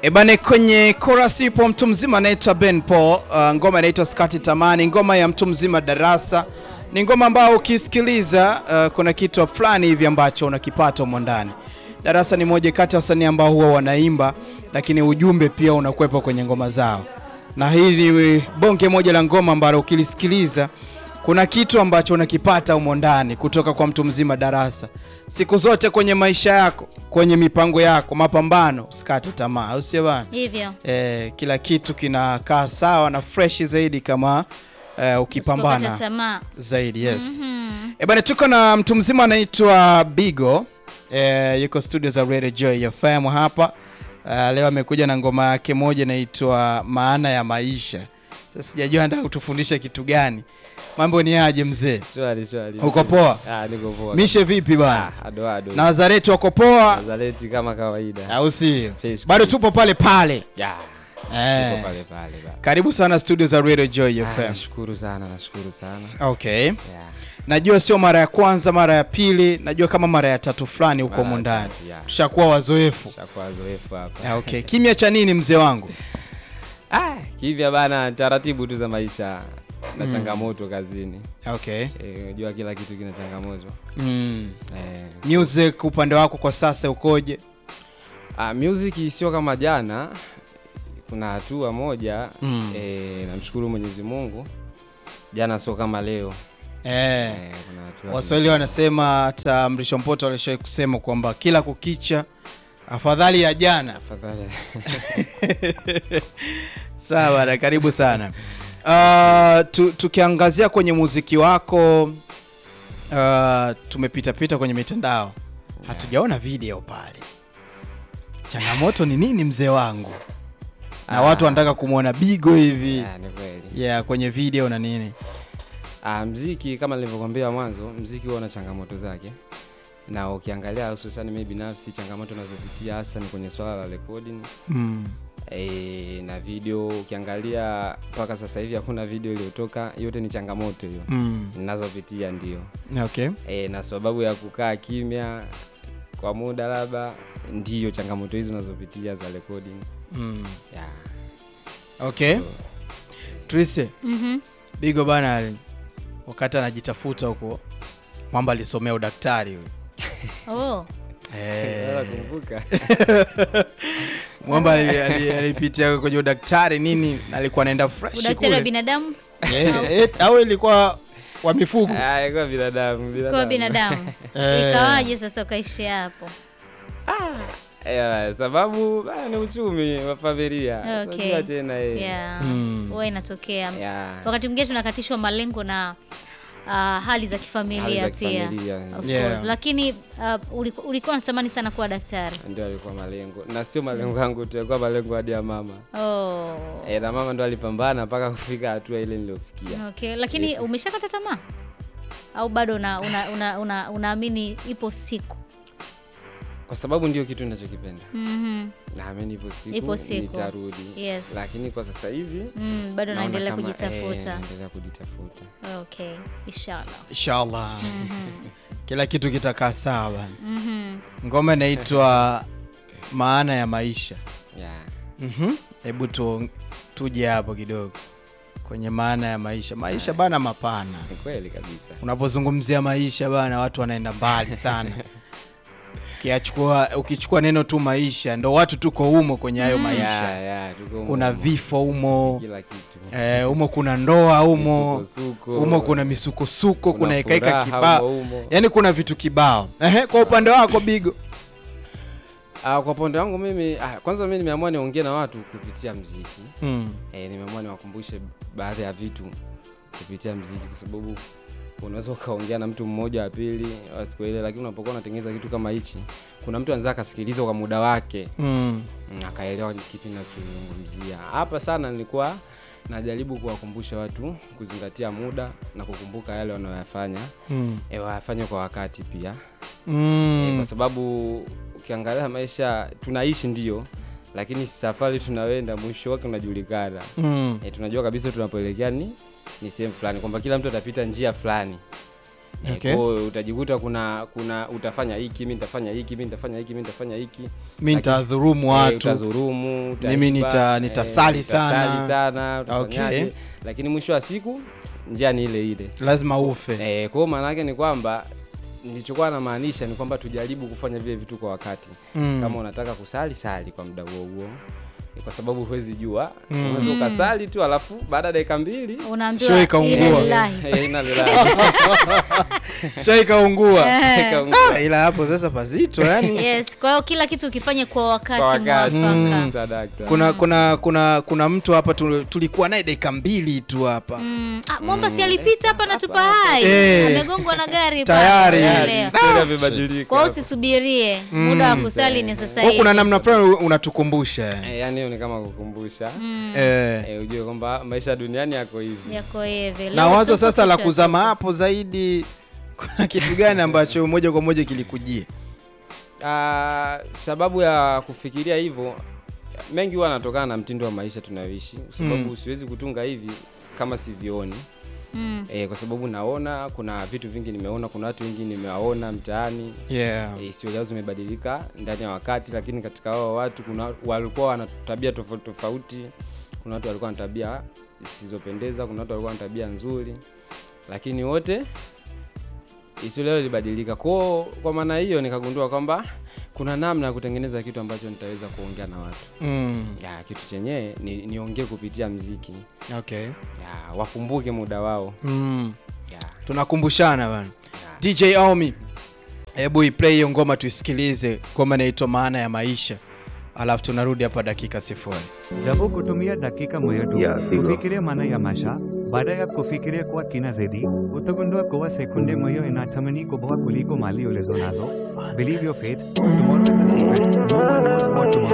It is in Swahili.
Ebane, kwenye chorus ipo mtu mzima anaitwa Ben Paul. Uh, ngoma inaitwa Skati Tamani, ngoma ya mtu mzima Darasa. Ni ngoma ambayo ukisikiliza uh, kuna kitu fulani hivi ambacho unakipata humo ndani. Darasa ni moja kati ya wasanii ambao huwa wanaimba, lakini ujumbe pia unakuwepo kwenye ngoma zao, na hili ni bonge moja la ngoma ambalo ukilisikiliza kuna kitu ambacho unakipata humo ndani kutoka kwa mtu mzima Darasa. Siku zote kwenye maisha yako, kwenye mipango yako, mapambano, usikate tamaa, au sio bana? Hivyo Eh, kila kitu kinakaa sawa na fresh zaidi kama eh, ukipambana usipopata tamaa. zaidi. Yes. Mhm. Eh, bana tuko na mtu mzima anaitwa Bigo. Eh, yuko studio za Radio Joy FM hapa. Eh, leo amekuja na ngoma yake moja inaitwa Maana ya Maisha. Sasa sijajua anataka kutufundisha kitu gani. Mambo ni aje mzee? Shwari shwari. Uko poa? Ah, niko poa. Mishe vipi bana? Ah, ado ado. Na Nazareti wako poa? Nazareti kama kawaida. Au si? Fresh Bado kabisa. tupo pale pale. Ya. Eh. Niko pale pale ba. Karibu sana studio za Radio Joy Ah, FM. Nashukuru sana, nashukuru sana. Okay. Ya. Najua sio mara ya kwanza, mara ya pili, najua kama mara ya tatu fulani huko Mara humu ya ndani. tatu, ya. Tushakuwa wazoefu. Shakuwa zoefu hapa. Ah, Okay. Kimya cha nini mzee wangu? Ah, hivya bana taratibu tu za maisha na changamoto kazini. Okay. Eh, unajua kila kitu kina changamoto. Mm. Eh. Music upande wako kwa sasa ukoje? Ah, music sio kama jana. Kuna hatua moja Mm. eh, namshukuru Mwenyezi Mungu. Jana sio kama leo. Eh. Eh, kuna hatua Waswahili wanasema hata Mrisho Mpoto alishawahi kusema kwamba kila kukicha afadhali ya jana. Afadhali. Sawa, na karibu sana. Uh, tu, tukiangazia kwenye muziki wako uh, tumepita pita kwenye mitandao hatujaona video pale. Changamoto ni nini mzee wangu? Na Ah. watu wanataka kumwona Bigo hivi Ah, ni kweli. yeah, kwenye video na nini. Ah, mziki kama nilivyokuambia mwanzo, mziki huwa na changamoto zake, na ukiangalia hususani mimi binafsi changamoto nazopitia hasa ni kwenye swala la recording Mm. e, na video. Ukiangalia mpaka sasa hivi hakuna video iliyotoka, yote ni changamoto hiyo Mm. ninazopitia ndio. Okay. E, na sababu ya kukaa kimya kwa muda labda ndiyo changamoto hizo nazopitia za recording Mm. yeah. Okay. Trise, Mhm. Bigo bana ali- wakati anajitafuta huko mwamba alisomea udaktari huyo. Oh. Eh. Nakumbuka. Mwamba ali- ali- alipitia kwenye udaktari nini, na alikuwa anaenda fresh Udaktari wa kule. binadamu Eh, eh, au ilikuwa wa mifugo? Ah, ilikuwa binadamu, kwa binadamu. Eh. Ikawaje sasa ukaishia hapo? Eh, sababu bana, ni uchumi wa familia. Okay. Unajua tena eh. Yeah. Mm. Huwa inatokea. Yeah. Wakati mwingine tunakatishwa malengo na uh, hali za kifamilia Hali za pia. kifamilia. Of Yeah. course. Lakini uh, ulikuwa, ulikuwa unatamani sana kuwa daktari. Ndio alikuwa malengo na sio malengo yangu tu, alikuwa malengo hadi ya mama Oh. eh, na mama ndo alipambana mpaka kufika hatua ile niliyofikia. Okay, lakini umeshakata tamaa au bado unaamini una, una, una, unaamini ipo siku? Kwa sababu ndio kitu ninachokipenda, Mhm. naamini ipo siku, Ipo siku. nitarudi. Yes. Lakini kwa sasa hivi Mm, bado naona naendelea kama, kujitafuta. eh, naendelea kujitafuta. Okay, inshallah. Inshallah. Kila kitu kitakaa sawa bana. Mhm. Ngoma inaitwa Maana ya Maisha. Yeah. Mhm. Hebu tu, tuje hapo kidogo kwenye maana ya maisha. Maisha bana mapana. Ni kweli kabisa. Unapozungumzia maisha bana, watu wanaenda mbali sana. Ukiachukua ukichukua neno tu maisha, ndo watu tuko humo kwenye hayo maisha. Yeah, yeah, tuko humo Kuna humo. vifo humo, kila kitu. eh, humo kuna ndoa humo, Misukosuko. humo kuna misukosuko, kuna Kuna hekaika furaha kibao, humo humo. yaani kuna vitu kibao. Ehe, kwa upande wako Bigo. Ah, kwa upande wangu mimi ah, kwanza mimi nimeamua niongee na watu kupitia mziki. Mm. Eh, nimeamua niwakumbushe baadhi ya vitu kupitia mziki kwa sababu unaweza ukaongea na mtu mmoja wa pili wasikuelewe, lakini unapokuwa unatengeneza kitu kama hichi, kuna mtu anaweza akasikiliza kwa muda wake Mm. mm, akaelewa ni kipi nachozungumzia. Hapa sana nilikuwa najaribu kuwakumbusha watu kuzingatia muda na kukumbuka yale wanayoyafanya, Mm. e, wayafanye kwa wakati pia e, Mm. kwa sababu ukiangalia maisha tunaishi ndio, lakini safari tunaenda mwisho wake unajulikana. Mm. E, tunajua kabisa tunapoelekea ni ni sehemu fulani, kwamba kila mtu atapita njia fulani Eh, Okay. kwa hiyo utajikuta kuna kuna utafanya hiki mi nitafanya hiki mi nitafanya hiki mi nitafanya hiki mi nitadhurumu Eh, watu utazurumu utaiba, Mimi nita- eh, nitasali sana. utasali sana utafanyaje. Okay. lakini mwisho wa siku njia ni ile ile lazima ufe eh, kwa hiyo maana yake ni kwamba nilichokuwa namaanisha ni kwamba tujaribu kufanya vile vitu kwa wakati Mm. kama unataka kusali sali kwa muda huo huo Eh, kwa sababu huwezi jua Mm. unaweza ukasali tu alafu baada ya dakika mbili Show unaambiwa ikaungua. ila lillahi. eh, ina lilahi. sha ikaungua Ikaungua. Ah, ila hapo sasa pazito yani yes kwa hiyo kila kitu ukifanye kwa wakati Kwa wakati. mwafaka Sadaka. kuna kuna kuna kuna mtu hapa tu- tulikuwa naye dakika mbili tu hapa Mm. Ah, Mwamba si alipita hapa na tupa hai Eh. amegongwa na gari Tayari. pale. Tayari, Leo. historia imebadilika kwa hiyo hapo. usisubirie muda wa kusali ni sasa Kwa hivi kuna namna fulani unatukumbusha yani. Eh, yani hiyo ni kama kukumbusha eh. eh, ujue kwamba maisha duniani yako hivi yako hivi na Leo wazo tupo, sasa la kesho kuzama tupo. hapo zaidi kuna kitu gani ambacho moja kwa moja kilikujia Ah, sababu ya kufikiria hivyo mengi huwa anatokana na mtindo wa maisha tunayoishi kwa sababu siwezi kutunga hivi kama sivioni Mm. e, kwa sababu naona kuna vitu vingi nimeona kuna watu wengi nimewaona mtaani yeah. e, historia zao zimebadilika ndani ya wakati lakini katika hao watu kuna walikuwa wana tabia tofauti tofauti kuna watu walikuwa na tabia zisizopendeza kuna watu walikuwa na tabia nzuri lakini wote historia yao ilibadilika kwao kwa maana hiyo nikagundua kwamba kuna namna ya kutengeneza kitu ambacho nitaweza kuongea na watu mm. ya kitu chenyewe ni, niongee kupitia mziki okay. ya wakumbuke muda wao mm. ya, tunakumbushana bana ya. dj aomi hebu iplay hiyo ngoma tuisikilize ngoma inaitwa maana ya maisha alafu tunarudi hapa dakika sifuri Japo kutumia dakika moja tu Ya, digo. kufikiria maana ya maisha baada ya kufikiria kwa kina zaidi utagundua kuwa sekunde moja ina thamani kubwa kuliko mali ulizo nazo believe your faith tomorrow is a secret no one knows what tomorrow